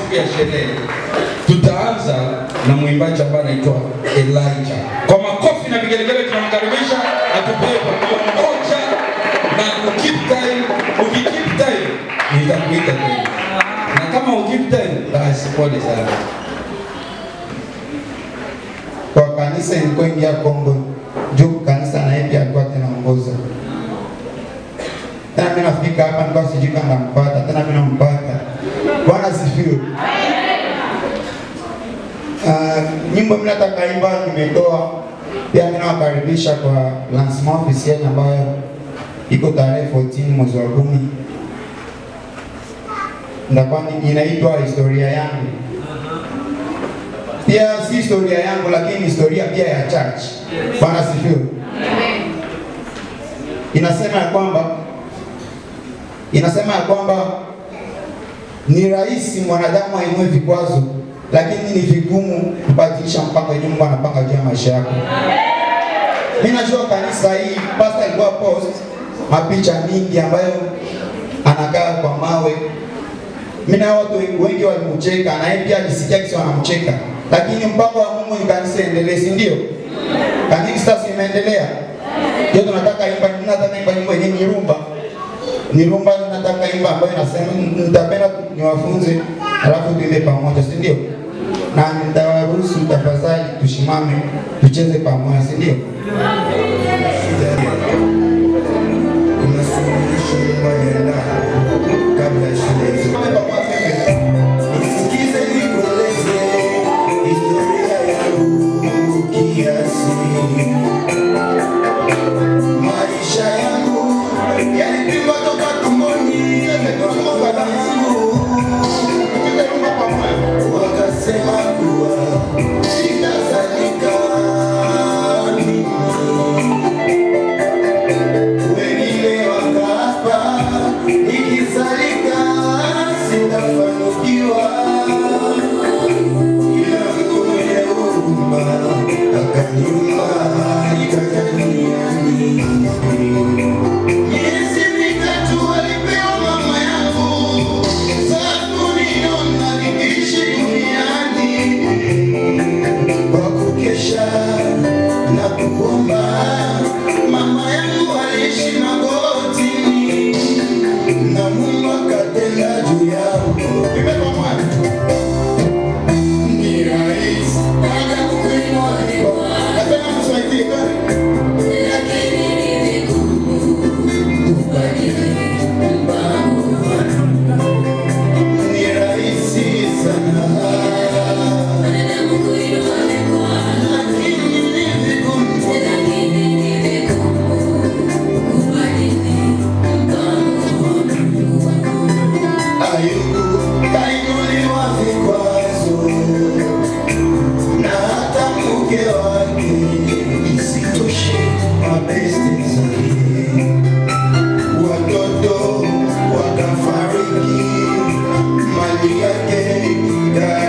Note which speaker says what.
Speaker 1: siku ya sherehe. Tutaanza na mwimbaji ambaye anaitwa Elijah. Kwa makofi na vigelegele tunamkaribisha atupee pambio moja na ukip time, ukikeep time nitakuita tena. Na kama ukip time basi pole sana.
Speaker 2: kwa kanisa ilikuwa ingia Kongo juu kanisa na yeye pia alikuwa tena ongoza. Tena mimi nafika hapa nilikuwa sijui kama nampata, tena mimi nampata. Bwana sifiwe. Uh, nyimbo mimi nataka imba nimetoa pia mimi nawakaribisha kwa lancement officiel ambayo iko tarehe 14 mwezi wa kumi. Ndakuwa ni- inaitwa historia yangu pia si historia yangu lakini historia pia ya church. Bwana sifiwe. Inasema ya kwamba inasema ya kwamba ni rahisi mwanadamu ainue vikwazo, lakini ni vigumu kubadilisha mpango yenye Mungu anapanga juu ya maisha yako. Mimi najua kanisa hii pastor alikuwa post mapicha mingi ambayo anakaa kwa mawe mimi na watu wengi walimcheka na yeye pia alisikia kisi wanamcheka, lakini mpango wa Mungu ni kanisa endelee, si ndio? Kanisa sasa imeendelea, ndio tunataka imba, nataka imba nyimbo yenye ni rumba, ni rumba nataka imba ambayo inasema, nitapenda niwafunze, alafu tuimbe pamoja, si ndio? Na nitawaruhusu tafadhali tushimame tucheze pamoja, si ndio?
Speaker 3: Kuna suluhisho moja na kabla ya shule hizo. Nisikize nikueleze historia yangu kiasi. Maisha yangu yalipigwa toka tumboni kwa baba yangu. Wakasema kuwa sitazalika mimi wengine wakaapa nikizalika sitafanikiwa, ila Mungu mwenye huruma akaniumba nikaja duniani. Miezi mitatu alipewa mama yangu za kuniona nikiishi duniani kwa kukesha na kuomba. Mama yangu aliishi magotini na Mungu akatenda juu yangu. Imekuwa mwana. Ni rahisi baada ya kukuinua niko. Napenda mswahili gani? Lakini ni vigumu kubadili mpango wangu. Ni rahisi sana lakini ni vigumu Ayubu kainuliwa vikwazo na hata mke wake, isitoshe mabeste zake, watoto wakafariki, mali yake ikaenda